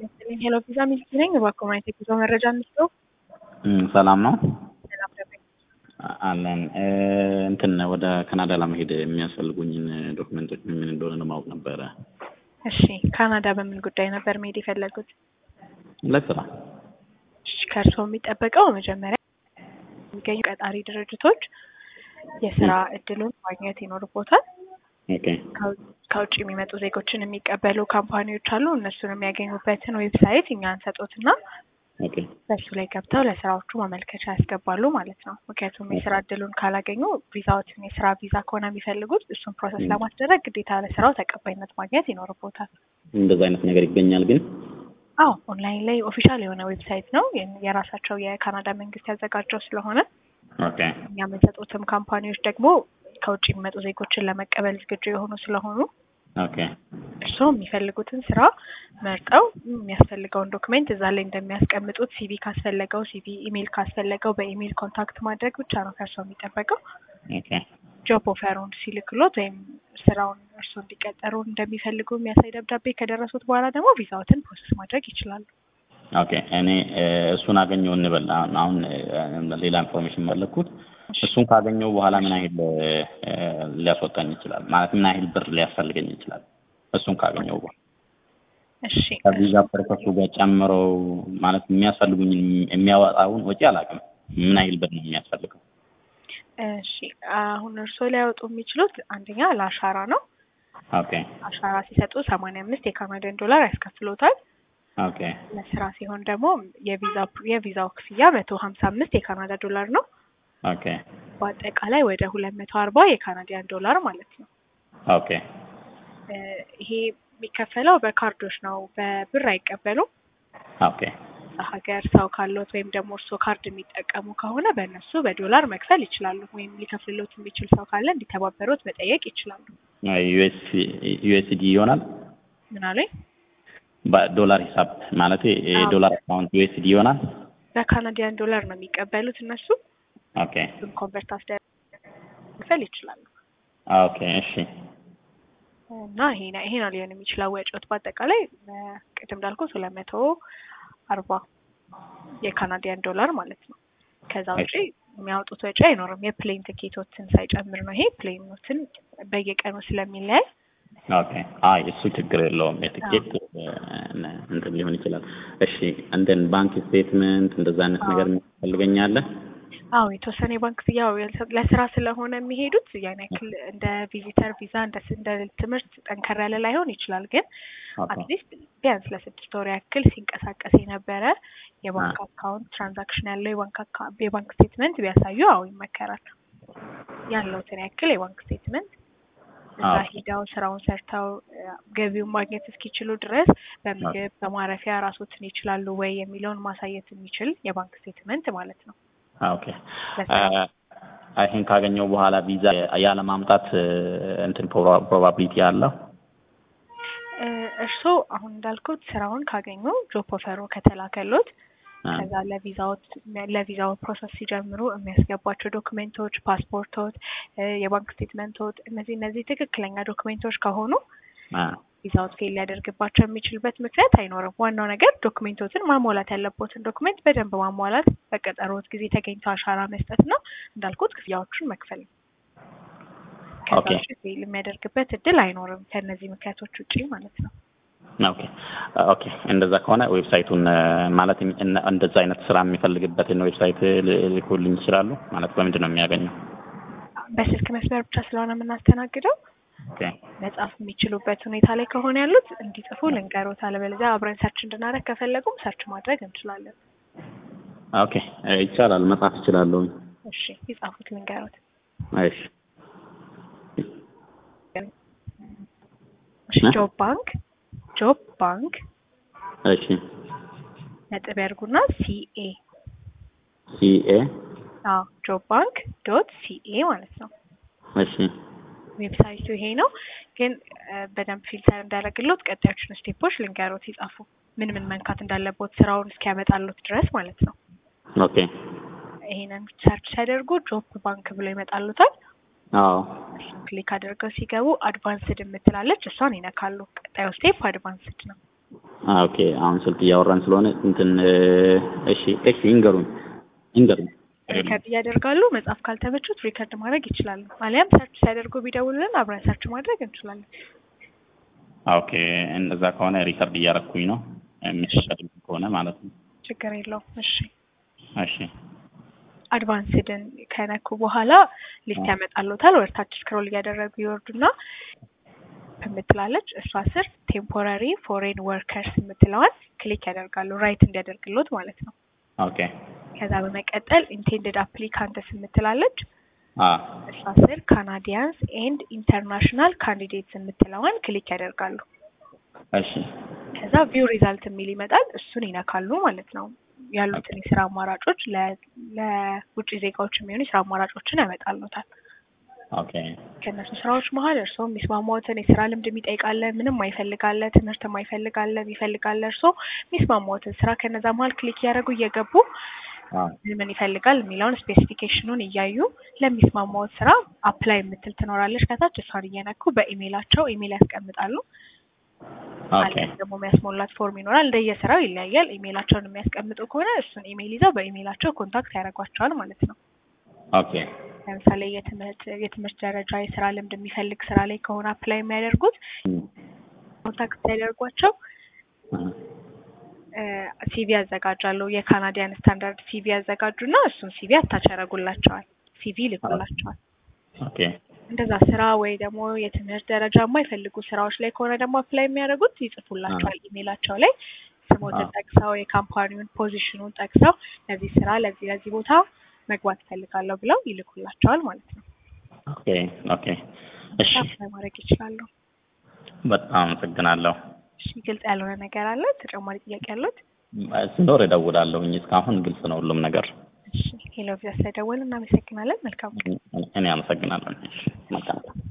ይመስለኝ ሄሎ ቪዛ ሚልኪ ነኝ። እባክዎ ማየት የጉዞ መረጃ እንስጠው። ሰላም ነው ሰላም ደበኝ። አለን እንትን ወደ ካናዳ ለመሄድ የሚያስፈልጉኝን ዶክመንቶች ምን ምን እንደሆነ ለማወቅ ነበረ። እሺ ካናዳ በምን ጉዳይ ነበር መሄድ የፈለጉት? ለስራ እሺ ከእርስዎ የሚጠበቀው መጀመሪያ የሚገኙ ቀጣሪ ድርጅቶች የስራ እድሉን ማግኘት ይኖርቦታል። ኦኬ ከው- ከውጭ የሚመጡ ዜጎችን የሚቀበሉ ካምፓኒዎች አሉ። እነሱን የሚያገኙበትን ዌብሳይት እኛ እንሰጦትና ኦኬ በሱ ላይ ገብተው ለስራዎቹ ማመልከቻ ያስገባሉ ማለት ነው። ምክንያቱም የስራ እድሉን ካላገኙ ቪዛዎትን የስራ ቪዛ ከሆነ የሚፈልጉት እሱን ፕሮሰስ ለማስደረግ ግዴታ ለስራው ተቀባይነት ማግኘት ይኖርቦታል። እንደዛ አይነት ነገር ይገኛል ግን አዎ ኦንላይን ላይ ኦፊሻል የሆነ ዌብሳይት ነው የ- የራሳቸው የካናዳ መንግስት ያዘጋጀው ስለሆነ ኦኬ እኛ የምንሰጡትም ካምፓኒዎች ደግሞ ከውጭ የሚመጡ ዜጎችን ለመቀበል ዝግጁ የሆኑ ስለሆኑ ኦኬ እርስዎ የሚፈልጉትን ስራ መርጠው የሚያስፈልገውን ዶክሜንት እዛ ላይ እንደሚያስቀምጡት ሲቪ ካስፈለገው ሲቪ፣ ኢሜይል ካስፈለገው በኢሜይል ኮንታክት ማድረግ ብቻ ነው ከእርስዎ የሚጠበቀው። ኦኬ ጆብ ኦፈሩን ሲልክሎት ወይም ስራውን እርስዎ እንዲቀጠሩ እንደሚፈልጉ የሚያሳይ ደብዳቤ ከደረሱት በኋላ ደግሞ ቪዛዎትን ፕሮሰስ ማድረግ ይችላሉ። ኦኬ እኔ እ፣ እሱን አገኘው እንበል አሁን አሁን እ፣ ሌላ ኢንፎርሜሽን መለኩት እሱን ካገኘው በኋላ ምን ያህል እ፣ ሊያስወጣኝ ይችላል ማለት ምን ያህል ብር ሊያስፈልገኝ ይችላል እሱን ካገኘው በኋላ እሺ ከቪዛ ፐርፐሱ ጋር ጨምረው ማለት የሚያስፈልጉኝ የሚያወጣውን ወጪ አላውቅም ምን ያህል ብር ነው የሚያስፈልገው እሺ አሁን እርስዎ ሊያወጡ የሚችሉት አንደኛ ለአሻራ ነው። ኦኬ አሻራ ሲሰጡ ሰማንያ አምስት የካናዳን ዶላር ያስከፍሎታል። ኦኬ ለስራ ሲሆን ደግሞ የቪዛ የቪዛው ክፍያ መቶ ሀምሳ አምስት የካናዳ ዶላር ነው። ኦኬ በአጠቃላይ ወደ ሁለት መቶ አርባ የካናዲያን ዶላር ማለት ነው። ኦኬ እ፣ ይሄ የሚከፈለው በካርዶች ነው፣ በብር አይቀበሉም። ኦኬ ሀገር ሰው ካሎት ወይም ደግሞ እርስዎ ካርድ የሚጠቀሙ ከሆነ በእነሱ በዶላር መክፈል ይችላሉ። ወይም ሊከፍልሎት የሚችል ሰው ካለ እንዲተባበሩት መጠየቅ ይችላሉ። ዩኤስዲ ይሆናል ምን አሉኝ? በዶላር ሂሳብ ማለት የዶላር አካውንት ዩኤስዲ ይሆናል በካናዲያን ዶላር ነው የሚቀበሉት እነሱ። ኦኬ እሱን ኮንቨርት አስደርገው መክፈል ይችላሉ። ኦኬ እሺ እና ይሄ ነው ይሄ ነው ሊሆን የሚችለው ወጪዎት በአጠቃላይ እ፣ ቅድም እንዳልኩት ሁለት መቶ አርባ የካናዲያን ዶላር ማለት ነው። ከዛ ውጪ የሚያወጡት ወጪ አይኖርም። የፕሌን ትኬቶትን ሳይጨምር ነው። ይሄ ፕሌኖትን በየቀኑ ስለሚለያይ ኦኬ አይ እሱ ችግር የለውም የትኬት እ፣ እንትን ሊሆን ይችላል እሺ እንደን ባንክ ስቴትመንት እንደዛ አይነት ነገር የሚፈልገኛለ አዎ የተወሰነ የባንክ ያው ለስራ ስለሆነ የሚሄዱት ያን ያክል እንደ ቪዚተር ቪዛ እንደ ስ- እንደ ትምህርት ጠንከር ያለ ላይሆን ይችላል። ግን ኦኬ አትሊስት ቢያንስ ለስድስት ወር ያክል ሲንቀሳቀስ የነበረ የባንክ አካውንት ትራንዛክሽን ያለው የባንክ አካ- የባንክ ስቴትመንት ቢያሳዩ አዎ ይመከራል። ያለውትን ያክል የባንክ ስቴትመንት እዛ አዎ። ሂደው ስራውን ሰርተው እ፣ ገቢውን ማግኘት እስኪችሉ ድረስ በምግብ በማረፊያ ራሶትን ይችላሉ ወይ የሚለውን ማሳየት የሚችል የባንክ ስቴትመንት ማለት ነው። ኦኬ ለስራ ይህን ካገኘው በኋላ ቪዛ ያለ ማምጣት እ፣ እንትን ፕሮባቢሊቲ አለው እ፣ እርስዎ አሁን እንዳልኩት ስራውን ካገኙ ጆብ ኦፈሩ ከተላከሎት አ፣ ከዛ ለቪዛዎት ለቪዛው ፕሮሰስ ሲጀምሩ የሚያስገቧቸው ዶክሜንቶች፣ ፓስፖርቶት፣ እ፣ የባንክ ስቴትመንቶት እነዚህ እነዚህ ትክክለኛ ዶክሜንቶች ከሆኑ አ፣ ቪዛዎት ፌል ሊያደርግባቸው የሚችልበት ምክንያት አይኖርም። ዋናው ነገር ዶክሜንቶትን ማሟላት ያለቦትን ዶክሜንት በደንብ ማሟላት፣ በቀጠሮት ጊዜ ተገኝቶ አሻራ መስጠት ነው። እንዳልኩት ክፍያዎቹን መክፈል ነው። ከዛ ኦኬ። ውጭ ፌል የሚያደርግበት እድል አይኖርም ከእነዚህ ምክንያቶች ውጪ ማለት ነው። ኦኬ ኦኬ እንደዛ ከሆነ ዌብሳይቱን እ፣ ማለት እን- እንደዛ አይነት ስራ የሚፈልግበትን ዌብሳይት ል- ሊልኩልኝ ይችላሉ ማለት በምንድን ነው የሚያገኘው በስልክ መስመር ብቻ ስለሆነ የምናስተናግደው ኦኬ መጻፍ የሚችሉበት ሁኔታ ላይ ከሆነ ያሉት እንዲጽፉ ልንገሮት፣ አለበለዚያ አብረን ሰርች እንድናደርግ ከፈለጉም ሰርች ማድረግ እንችላለን። ኦኬ እ፣ ይቻላል መጻፍ እችላለሁ እሺ ይጻፉት፣ ልንገሮት። እሺ እሺ እ? ጆብ ባንክ ጆብ ባንክ እሺ ነጥብ ያርጉና ሲኤ ሲኤ አዎ ጆብ ባንክ ዶት ሲኤ ማለት ነው። እሺ ዌብሳይቱ ይሄ ነው። ግን እ፣ በደንብ ፊልተር እንዳደረግሎት ቀጣዮቹን ስቴፖች ልንገሮት፣ ይጻፉ። ምን ምን መንካት እንዳለቦት ስራውን እስኪያመጣሎት ድረስ ማለት ነው። ኦኬ ይሄንን ሰርች ሲያደርጉ ጆብ ባንክ ብሎ ይመጣሉታል። አዎ እሱን ክሊክ አድርገው ሲገቡ አድቫንስድ የምትላለች እሷን ይነካሉ። ቀጣዩ ስቴፕ አድቫንስድ ነው። ኦኬ አሁን ስልክ እያወራን ስለሆነ እንትን እሺ እሺ ይንገሩኝ ይንገሩኝ ሪከርድ እያደርጋሉ። መጽሐፍ ካልተመቹት ሪከርድ ማድረግ ይችላሉ። አሊያም ሰርች ሲያደርጉ ቢደውሉልን አብረን ሰርች ማድረግ እንችላለን። ኦኬ እንደዛ ከሆነ ሪከርድ እያረኩኝ ነው የሚፈቀድ ከሆነ ማለት ነው። ችግር የለውም። እሺ እሺ አድቫንስድን ከነኩ በኋላ ሊስት ያመጣሉታል። ወደ ታች ስክሮል እያደረጉ ይወርዱና የምትላለች እሷ ስር ቴምፖራሪ ፎሬን ወርከርስ የምትለዋን ክሊክ ያደርጋሉ ራይት እንዲያደርግሎት ማለት ነው። ኦኬ ከዛ በመቀጠል ኢንቴንድድ አፕሊካንትስ የምትላለች አ እሷ ስር ካናዲያንስ ኤንድ ኢንተርናሽናል ካንዲዴትስ የምትለዋን ክሊክ ያደርጋሉ። እሺ ከዛ ቪው ሪዛልት የሚል ይመጣል። እሱን ይነካሉ ማለት ነው። ያሉትን የስራ አማራጮች ለ- ለውጭ ዜጋዎች የሚሆኑ የስራ አማራጮችን ያመጣሉታል። ኦኬ ከእነሱ ስራዎች መሀል እርስዎ የሚስማማዎትን የስራ ልምድ የሚጠይቃለ፣ ምንም አይፈልጋለ፣ ትምህርት የማይፈልጋለ፣ የሚፈልጋለ እርስዎ የሚስማማዎትን ስራ ከነዛ መሀል ክሊክ እያደረጉ እየገቡ አ ምን ምን ይፈልጋል የሚለውን ስፔሲፊኬሽኑን እያዩ ለሚስማማዎት ስራ አፕላይ የምትል ትኖራለች ከታች እሷን እየነኩ በኢሜይላቸው ኢሜይል ያስቀምጣሉ። ኦኬ አሊያም ደግሞ የሚያስሞላት ፎርም ይኖራል። እንደየስራው ይለያያል። ኢሜይላቸውን የሚያስቀምጡ ከሆነ እሱን ኢሜይል ይዘው በኢሜይላቸው ኮንታክት ያደርጓቸዋል ማለት ነው። ኦኬ ለምሳሌ የትምህርት የትምህርት ደረጃ የስራ ልምድ የሚፈልግ ስራ ላይ ከሆነ አፕላይ የሚያደርጉት ኮንታክት ሲያደርጓቸው ሲቪ ያዘጋጃሉ። የካናዲያን ስታንዳርድ ሲቪ ያዘጋጁና እሱን ሲቪ አታች ያደርጉላቸዋል። ሲቪ ይልኩላቸዋል። ኦኬ እንደዛ ስራ ወይ ደግሞ የትምህርት ደረጃ የማይፈልጉ ስራዎች ላይ ከሆነ ደግሞ አፕላይ የሚያደርጉት ይጽፉላቸዋል ኢሜይላቸው ላይ ስሞትን ጠቅሰው የካምፓኒውን ፖዚሽኑን ጠቅሰው ለዚህ ስራ ለዚህ ለዚህ ቦታ መግባት እፈልጋለሁ ብለው ይልኩላቸዋል ማለት ነው። ኦኬ ኦኬ እሺ አፕላይ ማድረግ ይችላሉ። በጣም አመሰግናለሁ። እሺ ግልጽ ያልሆነ ነገር አለ? ተጨማሪ ጥያቄ ያሉት? ሲኖር እደውላለሁኝ። እስካሁን ግልጽ ነው ሁሉም ነገር። እሺ ሄሎ ቪዛ ስለደወሉ እናመሰግናለን። መልካም እኔ አመሰግናለሁ። እሺ መልካም